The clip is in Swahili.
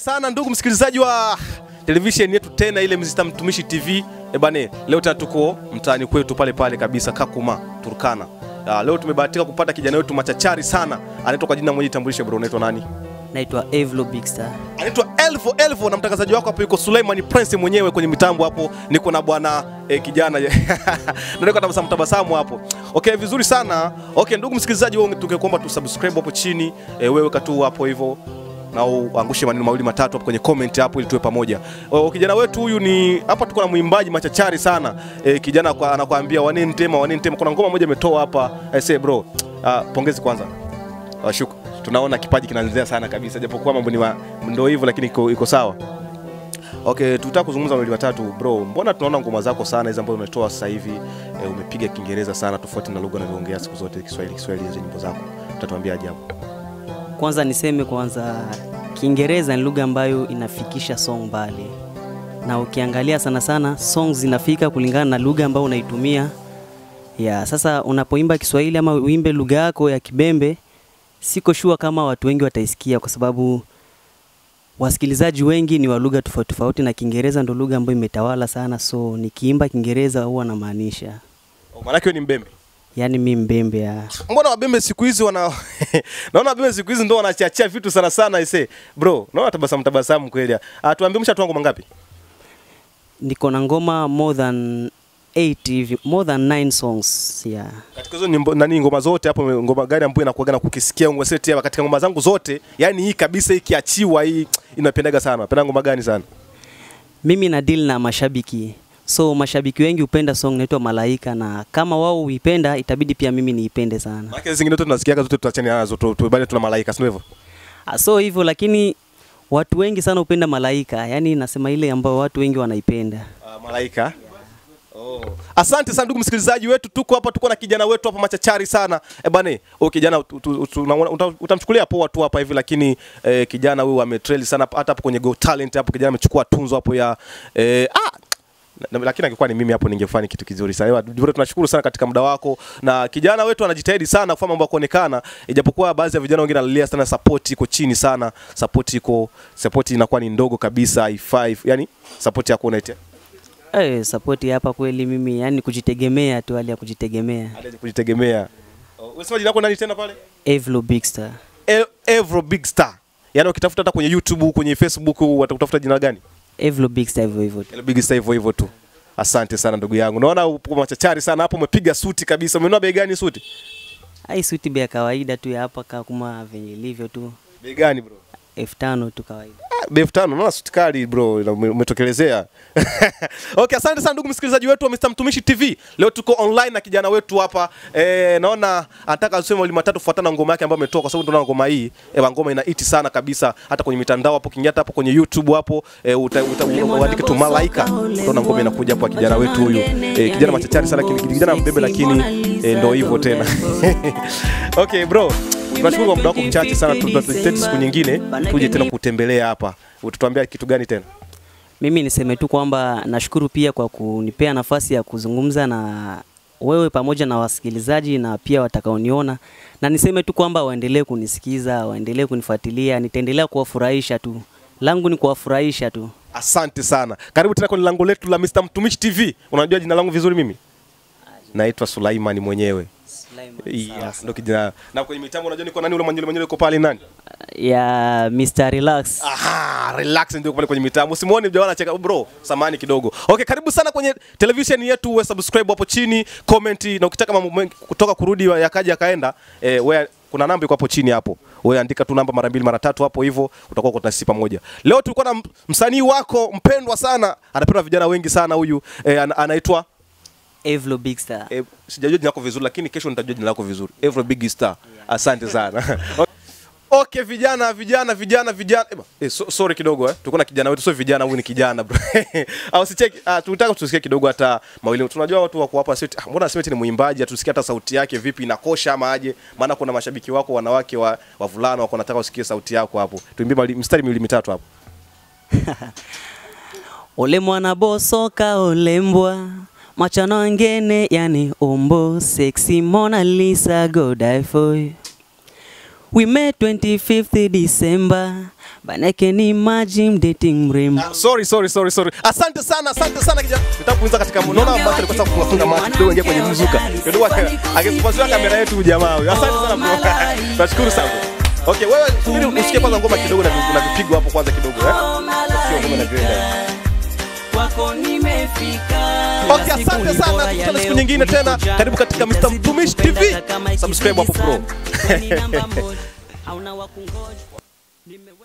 sana ndugu msikilizaji wa televisheni yetu tena ile Mr. Mtumishi TV. E bane, leo tena tuko mtaani kwetu pale pale kabisa Kakuma, Turkana. Uh, leo tumebahatika kupata kijana wetu machachari sana, anaitwa kwa jina moja, itambulishe bro, unaitwa nani? Naitwa Evlo Big Star. Anaitwa Elvo Elvo, na mtangazaji wako hapo yuko Suleiman Prince mwenyewe kwenye mitambo hapo, niko na bwana eh, kijana na niko tabasamu tabasamu hapo. Okay, vizuri sana. Okay, ndugu msikilizaji, wewe tungekuomba tu subscribe hapo chini, eh, wewe katu hapo hivyo na uangushe maneno mawili matatu hapo kwenye comment hapo ili tuwe pamoja. O, kijana wetu huyu ni hapa, tuko na mwimbaji machachari sana e, kijana kwa, anakuambia waneni tema waneni tema. Kuna ngoma moja ametoa hapa I say bro, uh, pongezi kwanza uh, shuku tunaona kipaji kinaanzia sana kabisa, japokuwa mambo ni ma- ndio hivyo, lakini iko, iko sawa. Okay, tutaka kuzungumza mawili matatu bro. Mbona tunaona ngoma zako sana hizo ambazo umetoa sasa hivi e, umepiga Kiingereza sana tofauti na lugha unavyoongea siku zote Kiswahili Kiswahili hizo nyimbo zako. Utatuambia ajabu. Kwanza niseme kwanza, Kiingereza ni lugha ambayo inafikisha song mbali, na ukiangalia sana sana songs zinafika kulingana na lugha ambayo unaitumia. Ya, sasa unapoimba Kiswahili ama uimbe lugha yako ya Kibembe, siko sure kama watu wengi wataisikia kwa sababu wasikilizaji wengi ni wa lugha tofauti tofauti, na Kiingereza ndo lugha ambayo imetawala sana, so nikiimba Kiingereza huwa namaanisha Oh, maana yake ni mbembe. yani mi mbembe ya Mbona wabembe siku hizi wana naona wabembe siku hizi ndo wanachachia vitu sana sana ise. Bro, naona tabasamu tabasamu kweli. Ah, tuambie mshatoa ngoma ngapi? niko na ngoma more than 8 hivi, more than 9 songs yeah. Katika hizo nyimbo nani ngoma zote hapo ngoma gani ambayo inakuaga na kukisikia ngoma seti hapa katika ngoma zangu zote, yani hii kabisa ikiachiwa hii inapendaga sana. Napenda ngoma gani sana? Mimi na deal na mashabiki, so mashabiki wengi hupenda song inaitwa Malaika, na kama wao huipenda itabidi pia mimi niipende sana. Maana zingine zote tunasikiaga zote tutachana nazo tu, tu bali tuna malaika, sio hivyo? Ah, So hivyo, lakini watu wengi sana hupenda Malaika, yani nasema ile ambayo watu wengi wanaipenda. Uh, malaika Oh. Asante sana ndugu msikilizaji wetu, tuko hapa, tuko na kijana wetu hapa machachari sana e bane. Huyu kijana ut- ut- ut- unaona- uta- utamchukulia poa tu hapa hivi, lakini eh, kijana huyu ametrail sana hata hapo kwenye Go Talent hapo, kijana amechukua tunzo hapo ya eh, ah, na- na- lakini angekuwa ni mimi hapo ningefanya kitu kizuri sana. Ewa, Dibure, tunashukuru sana katika muda wako, na kijana wetu anajitahidi sana kufanya mambo ya kuonekana, ijapokuwa baadhi ya vijana wengine analilia sana, support iko chini sana, support iko support inakuwa ni ndogo kabisa, haifai yani support yako unaitia Eh, support hapa kweli mimi yani kujitegemea tu, hali ya kujitegemea. hadi ya kujitegemea. Oh, Unasema jina lako nani tena pale? Evlo Big Star. E- Evro Big Star. Yaani ukitafuta hata kwenye YouTube, kwenye Facebook watakutafuta jina gani? Evlo Big Star hivyo hivyo. tu. Ile Big Star hivyo hivyo tu. Asante sana ndugu yangu. Naona upo machachari sana hapo, umepiga suti kabisa. Umenunua bei gani suti? Ai suti bei ya kawaida tu ya hapa kama venye ilivyo tu. Bei gani bro? elfu tano tu kawaida. Ah, bei elfu tano. Naona suti kali bro, ina- ume- umetokelezea. okay, asante sana ndugu msikilizaji wetu wa Mr. Mtumishi TV. Leo tuko online na kijana wetu hapa. Eh, naona anataka aseme mawili matatu kufuatana na ngoma yake ambayo ametoa kwa sababu tunaona ngoma hii, eh, ngoma ina iti sana kabisa hata kwenye mitandao hapo, kiingia hata hapo kwenye YouTube hapo, eh, uta, uta, uandike tu Malaika. Utaona ngoma inakuja hapo ya kijana wetu huyu. Eh, kijana machachari sana, lakini kijana mbebe lakini eh, ndio hivyo tena. okay bro. Tunashukuru kwa muda wako mchache sana, tutajitahidi siku nyingine tuje tena kutembelea hapa. Utatuambia kitu gani tena? Mimi niseme tu kwamba nashukuru pia kwa kunipea nafasi ya kuzungumza na wewe pamoja na wasikilizaji na pia watakaoniona, na niseme tu kwamba waendelee kunisikiza, waendelee kunifuatilia, nitaendelea kuwafurahisha tu. Langu ni kuwafurahisha tu. Asante sana. Karibu tena kwenye lango letu la Mr. Mtumishi TV. Unajua jina langu vizuri mimi? Naitwa Sulaiman mwenyewe. Yes, ndo kijana. Na kwenye mitambo unajua niko nani ule mwenyewe mwenyewe yuko pale nani? Ya Mr. Relax. Aha, relax ndio pale kwenye mitambo. Usimuone mjamaa anacheka bro, samani kidogo. Okay, karibu sana kwenye television yetu, uwe subscribe hapo chini, comment na ukitaka mambo mengi kutoka kurudi yakaja yakaenda, eh, wewe kuna namba iko hapo chini hapo. Wewe andika tu namba mara mbili mara tatu hapo hivyo utakuwa uko nasi pamoja. Leo tulikuwa na m- msanii wako mpendwa sana, anapendwa vijana wengi sana huyu, eh, ana- anaitwa Evlo Big Star. eh, sijajua jina lako vizuri lakini kesho nitajua jina lako vizuri. Every Big Star. Asante sana. Okay, vijana vijana vijana vijana Eba, eh, so, sorry kidogo eh. Tuko na kijana wetu sio vijana, huyu ni kijana bro. Au sicheki ah, tunataka tusikie kidogo hata mawili. Tunajua watu wako hapa sio ah, mbona aseme eti ni mwimbaji, atusikie hata sauti yake vipi inakosha ama aje? Maana kuna mashabiki wako wanawake wa wavulana wako wanataka usikie sauti yako hapo. Tuimbie mali- mstari miwili mitatu hapo. Ole mwana bosoka olembwa machano angene yani ombo sexy Mona Lisa go die for you We met 25th December banake ni maji mdating mrembo Ah, sorry sorry sorry sorry. Asante sana, asante sana kijana. Nataka kuuliza katika mnona ambacho alikuwa sasa kufunga macho kidogo ingia kwenye mzuka. Kidogo akisipasiwa kamera yetu huyu jamaa huyu. Asante sana bro. Tunashukuru sana. Okay, wewe subiri usikie kwanza ngoma kidogo na vi- na vipigo hapo kwanza kidogo eh. Sio ngoma na grenda. kwako nimefika Okay, asante sana. Tukutane siku nyingine tena. Karibu katika Mr. Mtumishi TV. Subscribe hapo pro. hauna wakungoja